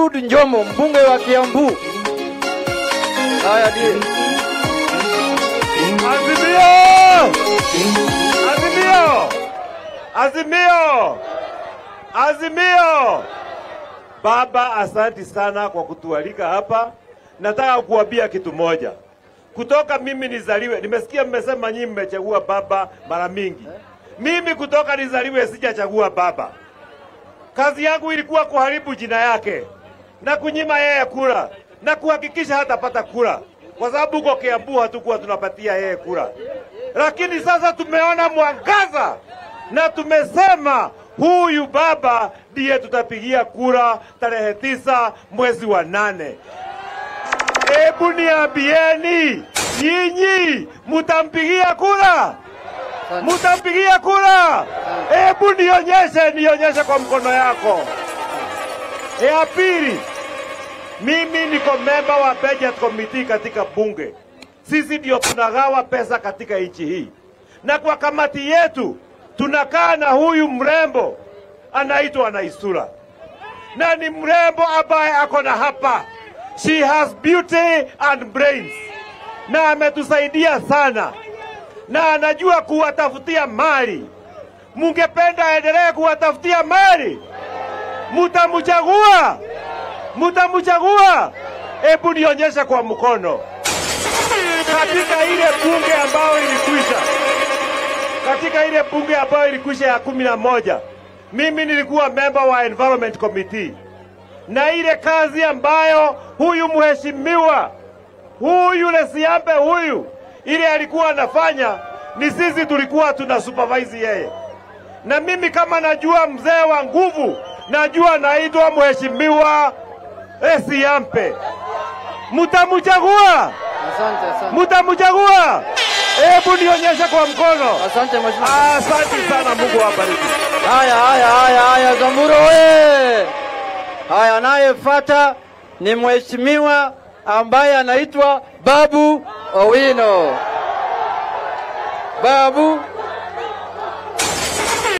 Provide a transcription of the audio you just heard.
Eliud Njomo, mbunge wa Kiambu. Haya ndiye. Azimio! Azimio! Azimio! Azimio! Baba, asanti sana kwa kutualika hapa. Nataka kuambia kitu moja. Kutoka mimi nizaliwe, nimesikia mmesema nyinyi mmechagua baba mara mingi. Mimi kutoka nizaliwe sijachagua baba. Kazi yangu ilikuwa kuharibu jina yake na kunyima yeye kura na kuhakikisha hatapata kura, kwa sababu huko Kiambu hatukuwa tunapatia yeye kura. Lakini sasa tumeona mwangaza na tumesema huyu baba ndiye tutapigia kura tarehe tisa mwezi wa nane. Hebu niambieni nyinyi, mutampigia kura? Mutampigia kura? Hebu nionyeshe, nionyeshe kwa mkono yako. Ya pili, mimi niko memba wa budget committee katika bunge. Sisi ndio tunagawa pesa katika nchi hii, na kwa kamati yetu tunakaa na huyu mrembo anaitwa Naisura, na ni mrembo ambaye ako na hapa, she has beauty and brains, na ametusaidia sana, na anajua kuwatafutia mali. Mungependa aendelee kuwatafutia mali? Mutamchagua? Mutamchagua? Hebu nionyeshe kwa mkono. Katika ile bunge ambayo ilikwisha, katika ile bunge ambayo ilikwisha ya kumi na moja, mimi nilikuwa member wa environment committee, na ile kazi ambayo huyu mheshimiwa huyu Lesiambe huyu ile alikuwa anafanya, ni sisi tulikuwa tuna supervise yeye, na mimi kama najua mzee wa nguvu, najua naitwa mheshimiwa Lesiambe. Mutamchagua? Asante, asante. Mutamchagua? Hebu nionyeshe kwa mkono. Asante mheshimiwa. Asante sana, Mungu awabariki. Haya, haya, haya, haya, Zamburo oye! Haya, anayefuata ni mheshimiwa ambaye anaitwa Babu Owino. Babu